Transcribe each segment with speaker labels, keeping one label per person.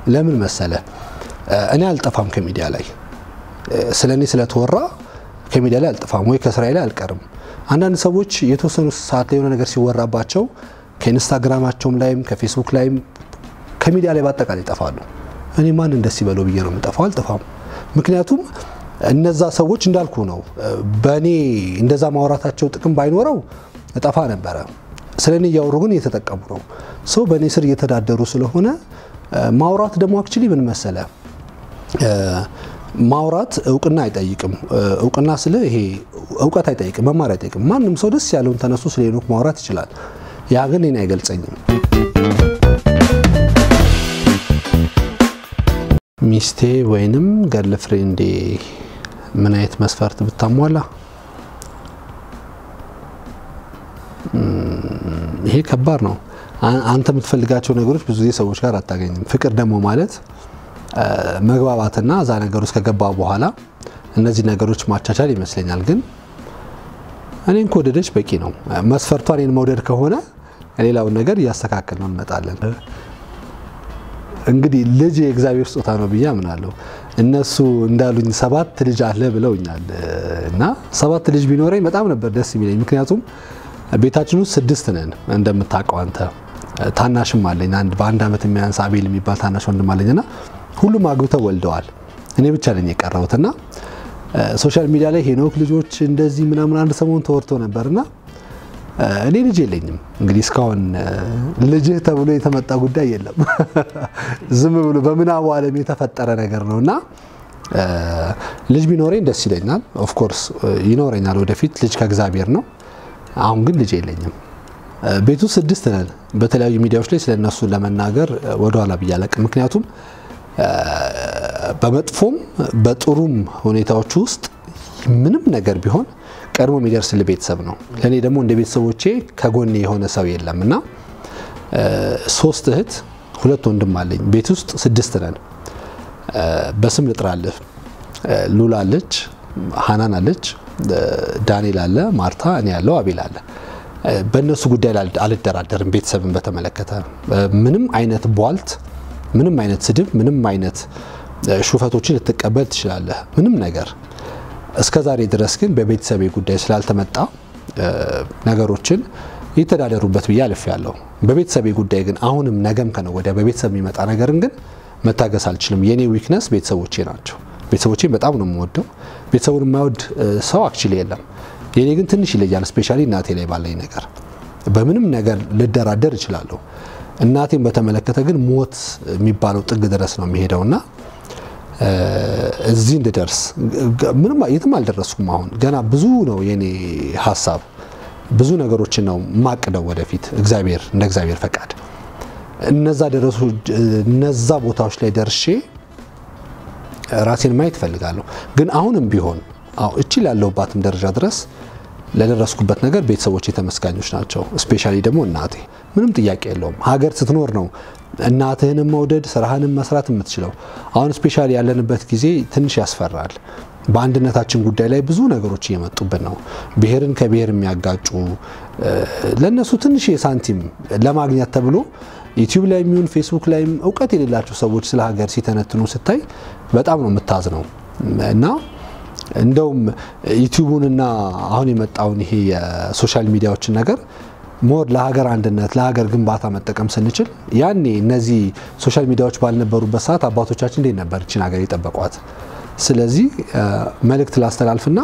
Speaker 1: ለምን መሰለ እኔ አልጠፋም ከሚዲያ ላይ ስለ እኔ ስለተወራ ከሚዲያ ላይ አልጠፋም ወይ ከስራዬ ላይ አልቀርም። አንዳንድ ሰዎች የተወሰኑ ሰዓት ላይ የሆነ ነገር ሲወራባቸው ከኢንስታግራማቸውም ላይም ከፌስቡክ ላይም ከሚዲያ ላይ በአጠቃላይ ይጠፋሉ። እኔ ማን ደስ ይበለው ብዬ ነው የምጠፋው። አልጠፋም። ምክንያቱም እነዛ ሰዎች እንዳልኩ ነው። በእኔ እንደዛ ማውራታቸው ጥቅም ባይኖረው እጠፋ ነበረ። ስለ እኔ እያወሩ ግን እየተጠቀሙ ነው። ሰው በእኔ ስር እየተዳደሩ ስለሆነ ማውራት ደግሞ አክቹሊ ምን መሰለ ማውራት እውቅና አይጠይቅም። እውቅና ስለ ይሄ እውቀት አይጠይቅም፣ መማር አይጠይቅም። ማንም ሰው ደስ ያለውን ተነሱ ስለ ሄኖክ ማውራት ይችላል። ያ ግን እኔን አይገልጸኝም። ሚስቴ ወይንም ገርል ፍሬንዴ ምን አይነት መስፈርት ብታሟላ? ይሄ ከባድ ነው። አንተ የምትፈልጋቸው ነገሮች ብዙ ጊዜ ሰዎች ጋር አታገኝም። ፍቅር ደግሞ ማለት መግባባትና እዛ ነገር ውስጥ ከገባ በኋላ እነዚህ ነገሮች ማቻቻል ይመስለኛል። ግን እኔን ከወደደች በቂ ነው። መስፈርቷ እኔን መውደድ ከሆነ ሌላውን ነገር እያስተካከል ነው እንመጣለን። እንግዲህ ልጅ የእግዚአብሔር ስጦታ ነው ብዬ አምናለሁ። እነሱ እንዳሉኝ ሰባት ልጅ አለ ብለውኛል እና ሰባት ልጅ ቢኖረኝ በጣም ነበር ደስ የሚለኝ። ምክንያቱም ቤታችን ውስጥ ስድስት ነን እንደምታውቀው አንተ። ታናሽም አለኝ አንድ በአንድ ዓመት የሚያንስ አቤል የሚባል ታናሽ ወንድም አለኝና ሁሉም አግብተው ወልደዋል። እኔ ብቻ ነኝ የቀረሁት እና ሶሻል ሚዲያ ላይ ሄኖክ ልጆች እንደዚህ ምናምን አንድ ሰሞን ተወርቶ ነበርና እኔ ልጅ የለኝም። እንግዲህ እስካሁን ልጅህ ተብሎ የተመጣ ጉዳይ የለም። ዝም ብሎ በምናቡ ዓለም የተፈጠረ ነገር ነው እና ልጅ ቢኖረኝ ደስ ይለኛል። ኦፍኮርስ ይኖረኛል ወደፊት። ልጅ ከእግዚአብሔር ነው። አሁን ግን ልጅ የለኝም። ቤቱ ስድስት ነን። በተለያዩ ሚዲያዎች ላይ ስለ እነሱ ለመናገር ወደኋላ ብዬ አላቅም። ምክንያቱም በመጥፎም በጥሩም ሁኔታዎች ውስጥ ምንም ነገር ቢሆን ቀድሞ የሚደርስልህ ቤተሰብ ነው። ለእኔ ደግሞ እንደ ቤተሰቦቼ ከጎኔ የሆነ ሰው የለም እና ሶስት እህት ሁለት ወንድም አለኝ። ቤት ውስጥ ስድስት ነን። በስም ልጥራልህ። ሉላ አለች፣ ሀናን አለች፣ ዳንኤል አለ፣ ማርታ፣ እኔ ያለው አቤል አለ። በእነሱ ጉዳይ አልደራደርም። ቤተሰብን በተመለከተ ምንም አይነት ቧልት፣ ምንም አይነት ስድብ፣ ምንም አይነት ሹፈቶችን ልትቀበል ትችላለህ። ምንም ነገር እስከ ዛሬ ድረስ ግን በቤተሰቤ ጉዳይ ስላልተመጣ ነገሮችን ይተዳደሩበት ብዬ አልፌያለሁ። በቤተሰቤ ጉዳይ ግን አሁንም ነገም ከነገ ወዲያ በቤተሰብ የሚመጣ ነገርን ግን መታገስ አልችልም። የኔ ዊክነስ ቤተሰቦቼ ናቸው። ቤተሰቦቼን በጣም ነው የምወደው። ቤተሰቡን የማይወድ ሰው አክቹሊ የለም። የኔ ግን ትንሽ ይለያል። ስፔሻሊ እናቴ ላይ ባለኝ ነገር በምንም ነገር ልደራደር እችላለሁ። እናቴን በተመለከተ ግን ሞት የሚባለው ጥግ ድረስ ነው የሚሄደውና እዚህ እንድደርስ ምንም የትም አልደረስኩም። አሁን ገና ብዙ ነው የኔ ሀሳብ፣ ብዙ ነገሮችን ነው ማቅደው ወደፊት እግዚአብሔር እንደ እግዚአብሔር ፈቃድ እነዛ ደረሱ እነዛ ቦታዎች ላይ ደርሼ ራሴን ማየት እፈልጋለሁ። ግን አሁንም ቢሆን እቺ ላለሁባትም ደረጃ ድረስ ለደረስኩበት ነገር ቤተሰቦች ተመስጋኞች ናቸው። ስፔሻሊ ደግሞ እናቴ ምንም ጥያቄ የለውም። ሀገር ስትኖር ነው እናትህንም መውደድ ስራህንም መስራት የምትችለው። አሁን ስፔሻሊ ያለንበት ጊዜ ትንሽ ያስፈራል። በአንድነታችን ጉዳይ ላይ ብዙ ነገሮች እየመጡብን ነው። ብሔርን ከብሔር የሚያጋጩ ለእነሱ ትንሽ የሳንቲም ለማግኘት ተብሎ ዩቲዩብ ላይ የሚሆን ፌስቡክ ላይም እውቀት የሌላቸው ሰዎች ስለ ሀገር ሲተነትኑ ስታይ በጣም ነው የምታዝነው እና እንደውም ዩቲዩቡንና አሁን የመጣውን ይሄ የሶሻል ሚዲያዎችን ነገር ሞር ለሀገር አንድነት ለሀገር ግንባታ መጠቀም ስንችል ያኔ እነዚህ ሶሻል ሚዲያዎች ባልነበሩበት ሰዓት አባቶቻችን እንዴት ነበር እችን ሀገር የጠበቋት? ስለዚህ መልእክት ላስተላልፍና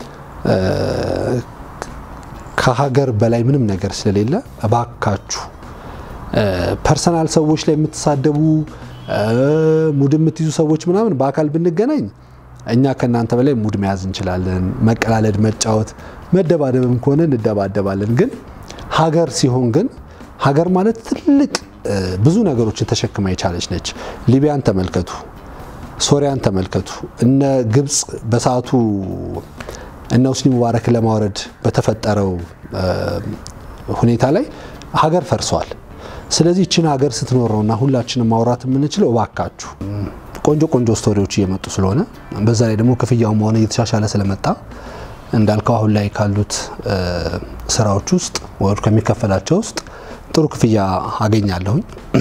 Speaker 1: ከሀገር በላይ ምንም ነገር ስለሌለ እባካችሁ ፐርሰናል ሰዎች ላይ የምትሳደቡ ሙድ የምትይዙ ሰዎች ምናምን በአካል ብንገናኝ እኛ ከእናንተ በላይ ሙድ መያዝ እንችላለን። መቀላለድ፣ መጫወት፣ መደባደብም ከሆነ እንደባደባለን። ግን ሀገር ሲሆን ግን ሀገር ማለት ትልቅ ብዙ ነገሮችን ተሸክማ የቻለች ነች። ሊቢያን ተመልከቱ፣ ሶሪያን ተመልከቱ። እነ ግብፅ በሰዓቱ እነ ሁስኒ ሙባረክን ለማውረድ በተፈጠረው ሁኔታ ላይ ሀገር ፈርሷል። ስለዚህ ይችን ሀገር ስትኖር ነውና ሁላችንም ማውራት የምንችለው እባካችሁ ቆንጆ ቆንጆ ስቶሪዎች እየመጡ ስለሆነ በዛ ላይ ደግሞ ክፍያውም ሆነ እየተሻሻለ ስለመጣ እንዳልከው አሁን ላይ ካሉት ስራዎች ውስጥ ወይ ከሚከፈላቸው ውስጥ ጥሩ ክፍያ አገኛለሁኝ።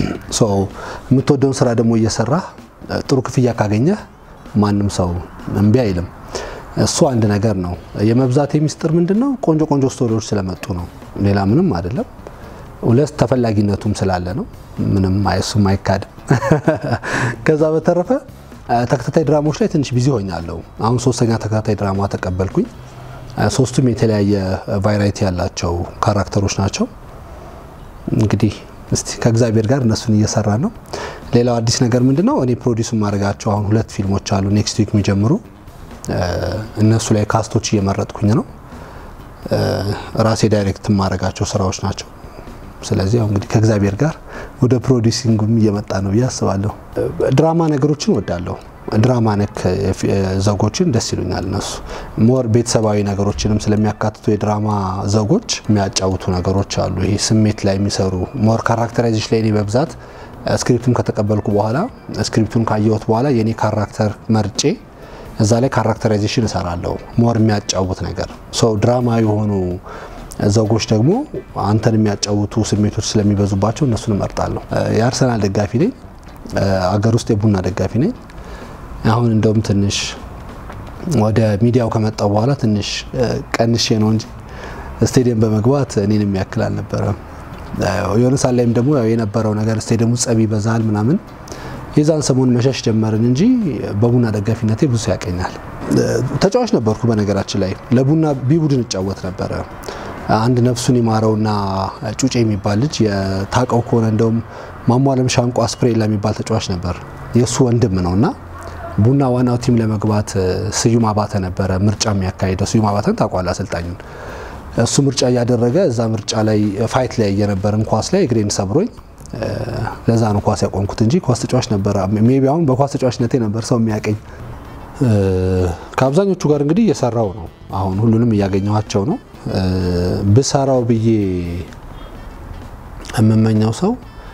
Speaker 1: የምትወደውን ስራ ደግሞ እየሰራህ ጥሩ ክፍያ ካገኘህ ማንም ሰው እምቢ አይልም። እሱ አንድ ነገር ነው። የመብዛት ሚስጥር ምንድን ነው? ቆንጆ ቆንጆ ስቶሪዎች ስለመጡ ነው። ሌላ ምንም አይደለም። ሁለት ተፈላጊነቱም ስላለ ነው። ምንም እሱም አይካድም። ከዛ በተረፈ ተከታታይ ድራማዎች ላይ ትንሽ ቢዚ ሆኛለሁ። አሁን ሶስተኛ ተከታታይ ድራማ ተቀበልኩኝ። ሶስቱም የተለያየ ቫይራይቲ ያላቸው ካራክተሮች ናቸው። እንግዲህ እስቲ ከእግዚአብሔር ጋር እነሱን እየሰራ ነው። ሌላው አዲስ ነገር ምንድነው? እኔ ፕሮዲስ የማደርጋቸው አሁን ሁለት ፊልሞች አሉ ኔክስት ዊክ የሚጀምሩ እነሱ ላይ ካስቶች እየመረጥኩኝ ነው። ራሴ ዳይሬክት የማደርጋቸው ስራዎች ናቸው። ስለዚህ አሁን እንግዲህ ከእግዚአብሔር ጋር ወደ ፕሮዲሲንጉም እየመጣ ነው ብዬ አስባለሁ። ድራማ ነገሮችን ወዳለሁ። ድራማ ነክ ዘጎችን ደስ ይሉኛል። እነሱ ሞር ቤተሰባዊ ነገሮችንም ስለሚያካትቱ የድራማ ዘጎች የሚያጫውቱ ነገሮች አሉ። ይሄ ስሜት ላይ የሚሰሩ ሞር ካራክተራይዜሽን ላይ እኔ በብዛት ስክሪፕቱን ከተቀበልኩ በኋላ ስክሪፕቱን ካየሁት በኋላ የኔ ካራክተር መርጬ እዛ ላይ ካራክተራይዜሽን እሰራለሁ። ሞር የሚያጫውት ነገር ሰው ድራማ የሆኑ ዘጎች ደግሞ አንተን የሚያጫውቱ ስሜቶች ስለሚበዙባቸው እነሱን እመርጣለሁ። የአርሰናል ደጋፊ ነኝ። አገር ውስጥ የቡና ደጋፊ ነኝ። አሁን እንደውም ትንሽ ወደ ሚዲያው ከመጣው በኋላ ትንሽ ቀንሼ ነው እንጂ ስቴዲየም በመግባት እኔን የሚያክል አልነበረም። የሆነ ሳት ላይም ደግሞ የነበረው ነገር ስቴዲየሙ ጸብ ይበዛል ምናምን የዛን ሰሞን መሸሽ ጀመርን እንጂ በቡና ደጋፊነቴ ብዙ ያቀኛል። ተጫዋች ነበርኩ። በነገራችን ላይ ለቡና ቢ ቡድን እጫወት ነበረ። አንድ ነፍሱን ይማረውና ጩጬ የሚባል ልጅ የታቀው ከሆነ እንደውም ማሟለም ሻንቋ ስፕሬላ የሚባል ተጫዋች ነበር። የእሱ ወንድም ነው እና ቡና ዋናው ቲም ለመግባት ስዩም አባተ ነበረ ምርጫ የሚያካሂደው። ስዩም አባተን ታውቋል አሰልጣኙን። እሱ ምርጫ እያደረገ እዛ ምርጫ ላይ ፋይት ላይ የነበርን ኳስ ላይ እግሬን ሰብሮኝ ለዛ ነው ኳስ ያቆምኩት እንጂ ኳስ ተጫዋች ነበረ። ሜቢ አሁን በኳስ ተጫዋችነቴ ነበር ሰው የሚያቀኝ። ከአብዛኞቹ ጋር እንግዲህ እየሰራው ነው። አሁን ሁሉንም እያገኘኋቸው ነው። ብሰራው ብዬ የምመኘው ሰው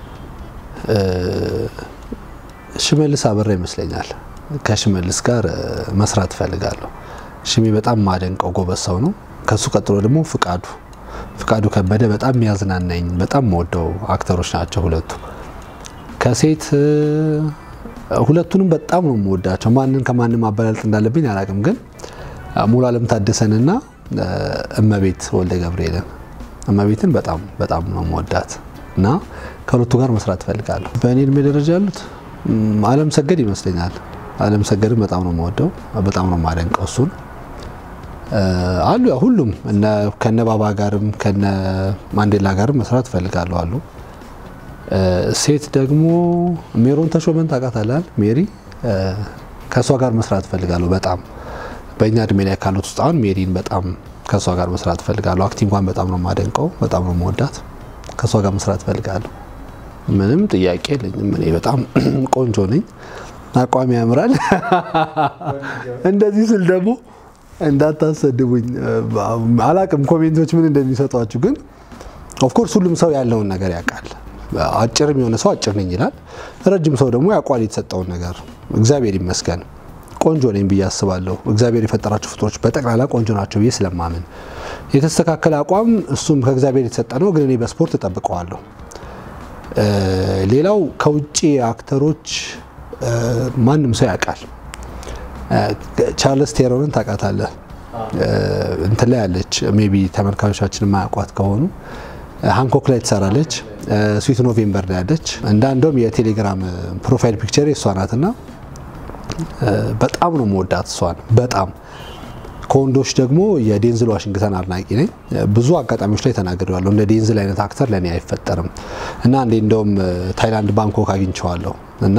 Speaker 1: ሽመልስ አበራ ይመስለኛል። ከሽመልስ ጋር መስራት እፈልጋለሁ። ሽሜ በጣም ማደንቀው ጎበዝ ሰው ነው። ከሱ ቀጥሎ ደግሞ ፍቃዱ ፍቃዱ ከበደ በጣም የሚያዝናናኝ በጣም መወደው አክተሮች ናቸው ሁለቱ። ከሴት ሁለቱንም በጣም ነው የምወዳቸው። ማንን ከማንም ማበላለጥ እንዳለብኝ አላውቅም፣ ግን ሙሉ አለም ታደሰንና እመቤት ወልደ ገብርኤልን እመቤትን በጣም በጣም ነው የምወዳት እና ከሁለቱ ጋር መስራት እፈልጋለሁ። በእኔ እድሜ ደረጃ ያሉት አለም ሰገድ ይመስለኛል። አለም ሰገድን በጣም ነው የምወደው፣ በጣም ነው የማደንቀው እሱን አሉ ያ ሁሉም ከነ ባባ ጋርም ከነ ማንዴላ ጋርም መስራት እፈልጋለሁ አሉ። ሴት ደግሞ ሜሮን ተሾመን ታውቃታለህ? ሜሪ ከእሷ ጋር መስራት እፈልጋለሁ በጣም በእኛ እድሜ ላይ ካሉት ውስጥ አሁን ሜሪን በጣም ከእሷ ጋር መስራት እፈልጋለሁ። አክቲንጓን በጣም ነው የማደንቀው፣ በጣም ነው የምወዳት። ከእሷ ጋር መስራት እፈልጋለሁ። ምንም ጥያቄ የለኝም። እኔ በጣም ቆንጆ ነኝ፣ አቋሚ ያምራል። እንደዚህ ስል ደግሞ እንዳታሰድቡኝ አላቅም፣ ኮሜንቶች ምን እንደሚሰጧችሁ ግን ኦፍኮርስ ሁሉም ሰው ያለውን ነገር ያውቃል። አጭርም የሆነ ሰው አጭር ነኝ ይላል፣ ረጅም ሰው ደግሞ ያውቋል የተሰጠውን ነገር። እግዚአብሔር ይመስገን ቆንጆ ነኝ ብዬ አስባለሁ። እግዚአብሔር የፈጠራቸው ፍጡሮች በጠቅላላ ቆንጆ ናቸው ብዬ ስለማምን የተስተካከለ አቋም እሱም ከእግዚአብሔር የተሰጠ ነው፣ ግን እኔ በስፖርት እጠብቀዋለሁ። ሌላው ከውጭ አክተሮች ማንም ሰው ያውቃል። ቻርልስ ቴሮንን ታውቃታለህ? እንትን ላይ ያለች ሜቢ ተመልካቾቻችን የማያውቋት ከሆኑ ሃንኮክ ላይ ትሰራለች። ስዊት ኖቬምበር ላይ ያለች እንዳ እንደውም የቴሌግራም ፕሮፋይል ፒክቸር እሷ ናትና በጣም ነው መወዳት እሷን በጣም ከወንዶች ደግሞ የዴንዝል ዋሽንግተን አድናቂ ነኝ። ብዙ አጋጣሚዎች ላይ ተናግሬዋለሁ። እንደ ዴንዝል አይነት አክተር ለእኔ አይፈጠርም እና እንዴ እንደውም ታይላንድ ባንኮክ አግኝቼዋለሁ እና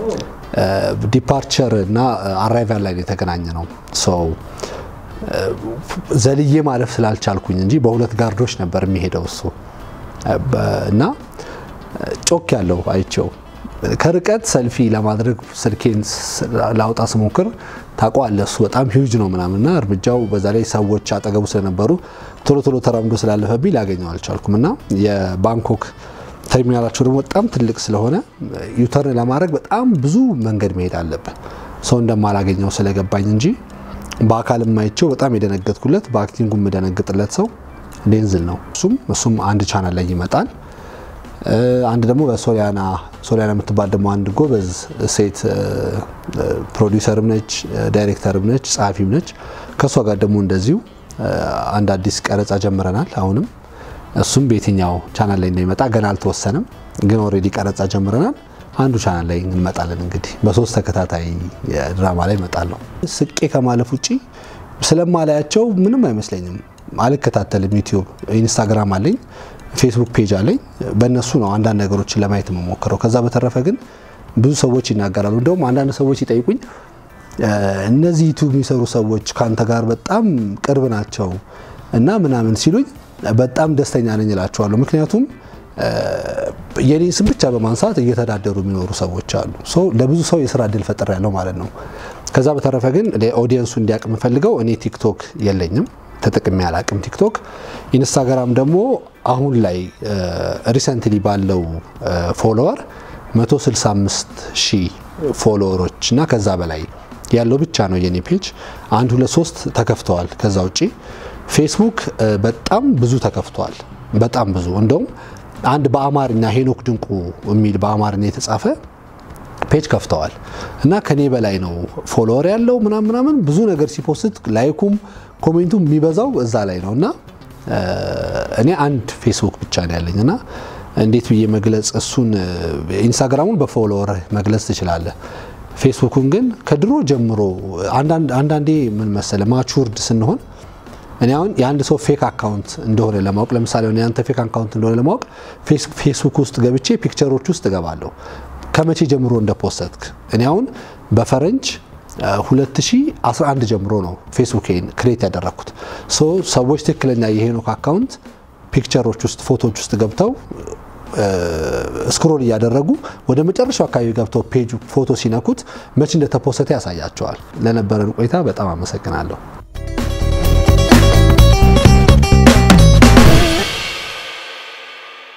Speaker 1: ዲፓርቸር እና አራይቫል ላይ የተገናኘ ነው። ዘልዬ ማለፍ ስላልቻልኩኝ እንጂ በሁለት ጋርዶች ነበር የሚሄደው እሱ እና ጮክ ያለው አይቼው ከርቀት ሰልፊ ለማድረግ ስልኬን ላውጣ ስሞክር ታውቀዋለህ፣ እሱ በጣም ሂውጅ ነው ምናምንና እርምጃው በዛ ላይ ሰዎች አጠገቡ ስለነበሩ ቶሎ ቶሎ ተራምዶ ስላለፈብኝ ላገኘው አልቻልኩም እና የባንኮክ ተርሚናላቸው ደግሞ በጣም ትልቅ ስለሆነ ዩተርን ለማድረግ በጣም ብዙ መንገድ መሄድ አለብን። ሰው እንደማላገኘው ስለገባኝ እንጂ በአካል የማይቸው በጣም የደነገጥኩለት በአክቲንጉ የምደነግጥለት ሰው ዴንዝል ነው። እሱም እሱም አንድ ቻናል ላይ ይመጣል። አንድ ደግሞ በሶሊያና ሶሊያና የምትባል ደግሞ አንድ ጎበዝ ሴት ፕሮዲውሰርም ነች፣ ዳይሬክተርም ነች፣ ጸሐፊም ነች። ከእሷ ጋር ደግሞ እንደዚሁ አንድ አዲስ ቀረጻ ጀምረናል። አሁንም እሱም በየትኛው ቻናል ላይ እንደሚመጣ ገና አልተወሰነም፣ ግን ኦልሬዲ ቀረጻ ጀምረናል። አንዱ ቻናል ላይ እንመጣለን። እንግዲህ በሶስት ተከታታይ ድራማ ላይ እመጣለሁ። ስቄ ከማለፍ ውጪ ስለማላያቸው ምንም አይመስለኝም። አልከታተልም። ዩቲዩብ፣ ኢንስታግራም አለኝ፣ ፌስቡክ ፔጅ አለኝ። በእነሱ ነው አንዳንድ ነገሮችን ለማየት የምሞክረው። ከዛ በተረፈ ግን ብዙ ሰዎች ይናገራሉ። እንደውም አንዳንድ ሰዎች ይጠይቁኝ እነዚህ ዩቲዩብ የሚሰሩ ሰዎች ከአንተ ጋር በጣም ቅርብ ናቸው እና ምናምን ሲሉኝ በጣም ደስተኛ ነኝ እላቸዋለሁ። ምክንያቱም የኔ ስም ብቻ በማንሳት እየተዳደሩ የሚኖሩ ሰዎች አሉ። ለብዙ ሰው የስራ እድል ፈጥር ያለው ማለት ነው። ከዛ በተረፈ ግን ኦዲየንሱ እንዲያውቅ የምፈልገው እኔ ቲክቶክ የለኝም፣ ተጠቅሜ አላቅም ቲክቶክ። ኢንስታግራም ደግሞ አሁን ላይ ሪሰንትሊ ባለው ፎሎወር 165 ሺህ ፎሎወሮች እና ከዛ በላይ ያለው ብቻ ነው የኔ ፔጅ። አንድ ሁለት ሶስት ተከፍተዋል። ከዛ ውጪ ፌስቡክ በጣም ብዙ ተከፍተዋል። በጣም ብዙ እንደውም አንድ በአማርኛ ሄኖክ ድንቁ የሚል በአማርኛ የተጻፈ ፔጅ ከፍተዋል እና ከኔ በላይ ነው ፎሎወር ያለው ምናምን ምናምን ብዙ ነገር ሲፖስት ላይኩም ኮሜንቱ የሚበዛው እዛ ላይ ነው እና እኔ አንድ ፌስቡክ ብቻ ነው ያለኝ እና እንዴት ብዬ መግለጽ እሱን ኢንስታግራሙን በፎሎወር መግለጽ ትችላለህ። ፌስቡኩን ግን ከድሮ ጀምሮ አንዳንዴ ምን መሰለ ማቹርድ ስንሆን እኔ አሁን የአንድ ሰው ፌክ አካውንት እንደሆነ ለማወቅ ለምሳሌ የአንተ ፌክ አካውንት እንደሆነ ለማወቅ ፌስቡክ ውስጥ ገብቼ ፒክቸሮች ውስጥ እገባለሁ ከመቼ ጀምሮ እንደፖስተትክ። እኔ አሁን በፈረንጅ 2011 ጀምሮ ነው ፌስቡኬን ክሬት ያደረግኩት። ሰዎች ትክክለኛ የሄኖክ አካውንት ፒክቸሮች ውስጥ ፎቶዎች ውስጥ ገብተው ስክሮል እያደረጉ ወደ መጨረሻው አካባቢ ገብተው ፔጁ ፎቶ ሲነኩት መቼ እንደተፖሰተ ያሳያቸዋል። ለነበረን ቆይታ በጣም አመሰግናለሁ።